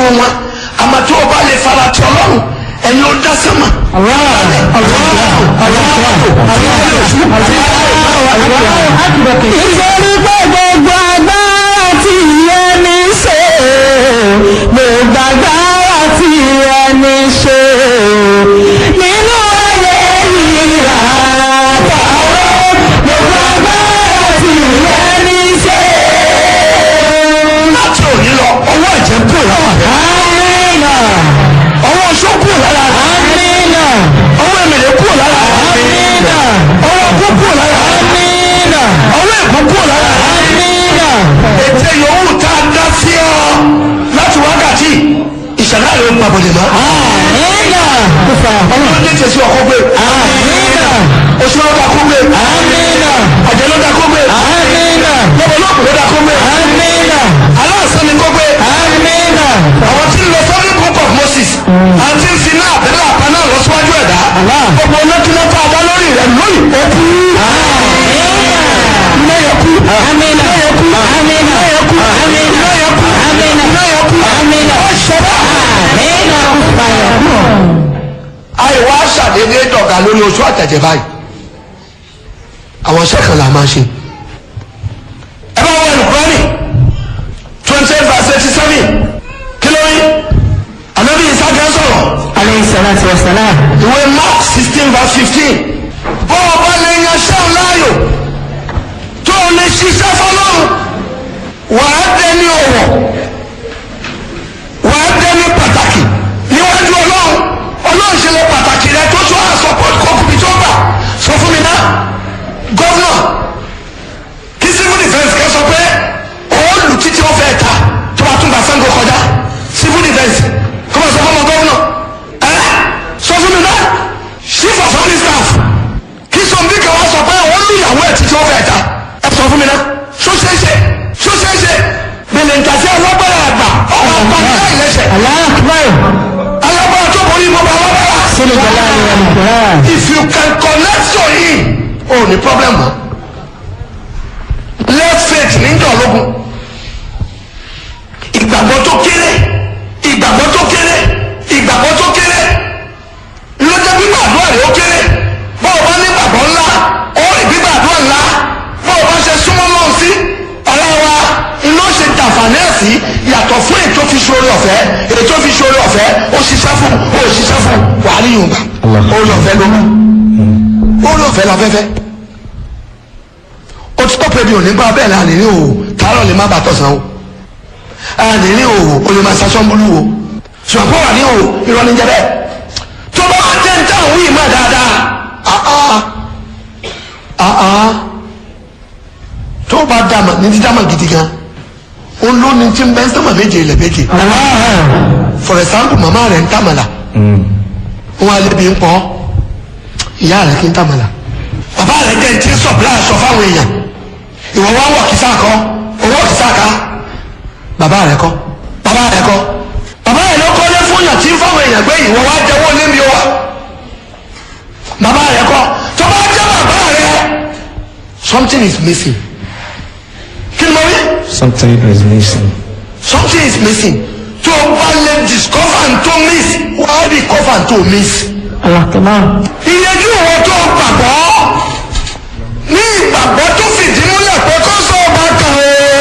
wọn àmọ́ tí o bá lè fara ti ọlọ́run ẹni ó dá sẹ́mà. nítorí pé gbogbo agbára tí ẹni ṣe gbogbo agbára tí ẹni ṣe nínú ayé yìí àtàwọn gbogbo agbára tí ẹni ṣe. láti òní lọ ọwọ́ ẹ̀jẹ̀ kúrò lára rẹ̀ Amina, ọwọ́ oṣó kúrò lára rẹ̀ Amina, ọwọ́ ẹ̀mẹ̀lẹ̀ kúrò lára rẹ̀ Amina, ọwọ́ ọkọ kúrò lára rẹ̀ Amina, ọwọ́ ẹ̀kọ́ kúrò lára rẹ̀ Amina. ètè yòówù tá a dá sí ọ láti wákàtí ìṣẹ̀dá rẹ̀ ń pàbọ̀dé mọ́. Amina, ọlọ́run ní tẹ̀sí ọkọ gbé Amina, oṣù lọ́dà kó gbé Amina, àjẹ́ lọ́dà kó gbé Amina, lọ́bọ̀ lọ́kùn lọ́dà kó gbé Amina, aláàsán ni kó gbé Amina. àwọn tí ń lọ sọ́dún book of Moses àti ń fi náà àbẹ̀lẹ̀ àpá náà lọ síwájú ẹ̀dá gbogbo onákíná tá a dá lórí rẹ̀ lónìí ó kú lẹ́yìn kú Amina, Amina, Amina, Amina, Amina. ṣẹlẹ̀ Amina, àìwá ṣàdédé dọ̀gà lórí oṣù àtẹ̀jẹ̀ báyìí àwọn iṣẹ́ kan là máa ṣe ẹ bá wọ ẹnìkúrọ́nì twenty eight verse eighty seven kí ló rí ànábì ìsájà sọ̀rọ̀ alayhi salatu wa salam. ìwé mark sixteen verse fifteen bó o bá lè yan ṣẹ́ láàyò tó o lè ṣiṣẹ́ fọlọ́run wàá dẹni ọ̀wọ̀ wàá dẹni pàtàkì níwájú ọlọ́run ọlọ́run ṣe lè pàtàkì rẹ tó tó àsọpọ̀ kọ́kùnrin tó gbà sọ fún mi náà gọ́vnà kí civil defence kẹ́ sọ pé òòlù títí ó fẹ́ ta tó bá tún bá sango kọjá civil defence kọ́ bá sọ fún ọmọ gọ́vnà ẹ sọ fún mi náà chief of army staff kí sọ̀nbí kan wá sọ pé òòlù ìyàwó ẹ̀ títí ó fẹ́ ta ẹ sọ fún mi náà ṣó ṣeé ṣe ṣó ṣeé ṣe bẹ̀lẹ̀ ntàsí alágbára àgbà ọmọ àgbà ní àìlẹ́sẹ̀ Allahu akbar. alágbára tó borí gbogbo alágbára. Sínú ìjọba ni wọn nìkan. if you can connect to him o ní problem mọ́ left faith ní jọ̀lógún ìgbàgbọ́ tó kéré ìgbàgbọ́ tó kéré ìgbàgbọ́ tó kéré lọ́jọ́ gbígbàdúrà rẹ̀ ó kéré bó o bá ní gbàgbọ́ ńlá ó rí gbígbàdúrà ńlá bó o bá ṣe súnmọ́ náà sí ọ̀rẹ́ wa iná ṣe jàǹfààní ẹ̀ sí yàtọ̀ fún ètò fi ṣoore ọ̀fẹ́ ètò fi ṣoore ọ̀fẹ́ ó ṣiṣẹ́ fún ó ṣiṣẹ́ fún wàá rí yorùbá ó lọ fẹ́ lómi ó lọ fẹ́ láfẹ́fẹ́ ó ti tọ́ pé mi ò ní bá bẹ́ẹ̀ náà nìyí o tààrọ̀ lè má bàtọ̀ sàn o ànìní o o lè máa ṣaṣọ́ múlù o ṣùgbọ́n wà ní o irọ́ ní jẹ́bẹ́ tó bá wá jẹ́ níta òun yìí má dáadáa àá àá tó bá dàmà ní ti dàmà gidi gan ó ló ní tí ń bẹ́ sọ́mà méje ilẹ̀ méje for example màmá rẹ̀ ń tàmàlà wọn alẹ́ bí ń pọ́ ìyá rẹ̀ kí ń tàmàlà bàbá rẹ̀ jẹ́ ti sọ̀bìlà aṣọ fáwọn èèyàn ìwọ wá wọ̀ kìsà kọ́ owó kìsà ká bàbá rẹ̀ kọ́ bàbá rẹ̀ kọ́ bàbá rẹ̀ ló kọ́lé fún yàn tí ń fáwọn èèyàn gbé ìwọ wá jẹ́wọ́ lébi wa bàbá rẹ̀ kọ́ tó bá jẹ́ bàbá rẹ̀ something is missing kí ni mo rí Something is missing. something is missing tó o bá lè discover and to miss wàá recover and to miss Allahu akbar. ìyẹjú ìwọ tó gbàgbọ́ ní ìgbàgbọ́ tó